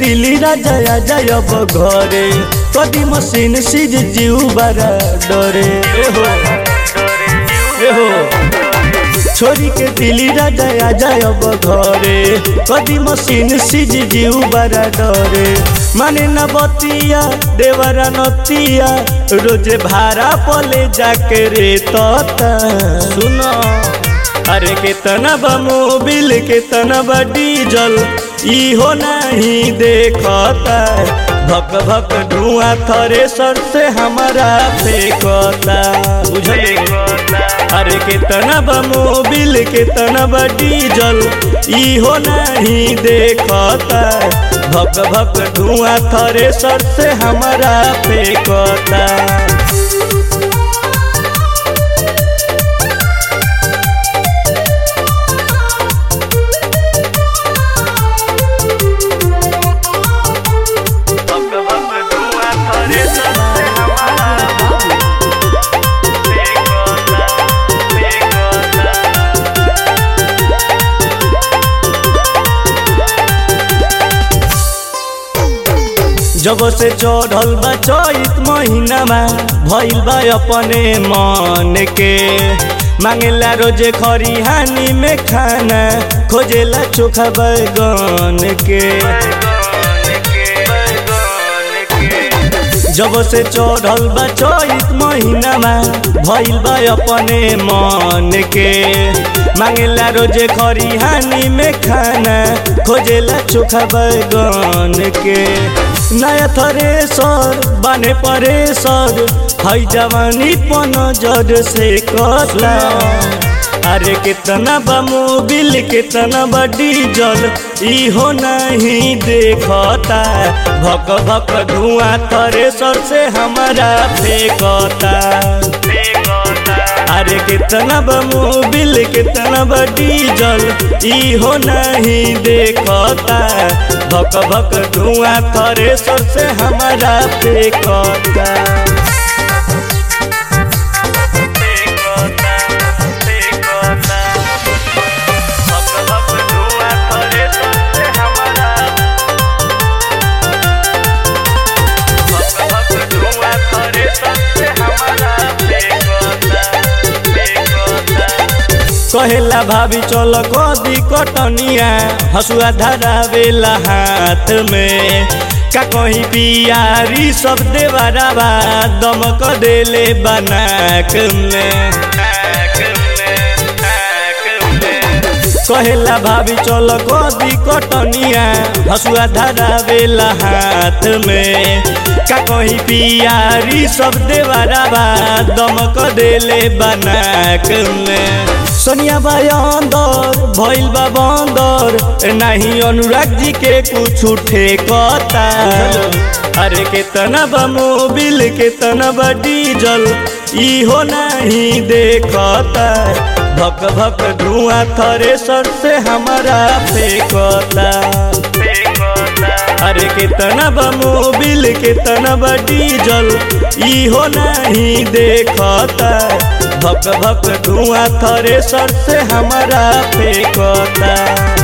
दिल्ली राजा आजा अब घरे कदी मशीन सीज जीव बारा डरे एहो एहो छोरी के दिल्ली राजा आजा अब घरे कदी मशीन सीज जीव बारा डरे माने न बतिया देवरा नतिया रोजे भाड़ा पले जाके रे तता सुनो अरे कितना बा मोबिल कितना बा डीजल इहो नहीं देखता भक भक धुआं थरे सर से हमारा फेंकता बुझले अरे कितना बा मोबिल कितना बा डीजल इहो नहीं देखता भक भक धुआं थरे सर से हमारा फेंकता जब से चढ़ल बा चैत महीनामा भइल बा अपने मन के मांगेला रोजे खरिहानी में खाना खोजेला चोखा बैगन के जब से चढ़ल बा चैत महीनामा भइल बा अपने मन के मांगेला रोजे खरिहानी में खाना खोजेला चोखा बैगन के नया थरेसर बने परेसर हई जवानी पन जड़ से कटला अरे कितना बा मोबिल कितना बा डीजल इहो नहीं देखता भक भक धुआं थरेसर से हमारा फेंकता अरे कितना बा मोबिल कितना बा डीजल इहो नहीं देखता भक भक धुआं थरेसर से हमारा फेंकता कहेला भाभी चल कदी कटनिया हसुआ धरावेला हाथ में का कहीं पियारी सब देवरावा दमक देले बनाक में कहेला भाभी चल कदी कटनिया हसुआ धरावेला हाथ में का कहीं पियारी सब देवरावा दमक देले बनाक में सोनिया बाई अंदर भइल बा बंदर नहीं अनुराग जी के कुछ ठेकता अरे कितना बा मोबिल कितना बा डीजल इहो नहीं देखता भक भक धुआं थरे सर से हमारा फेंकता अरे कितना बा मोबिल कितना बा डीजल इहो नहीं देखता भक भक धुआं थरे सर से हमारा फेंकता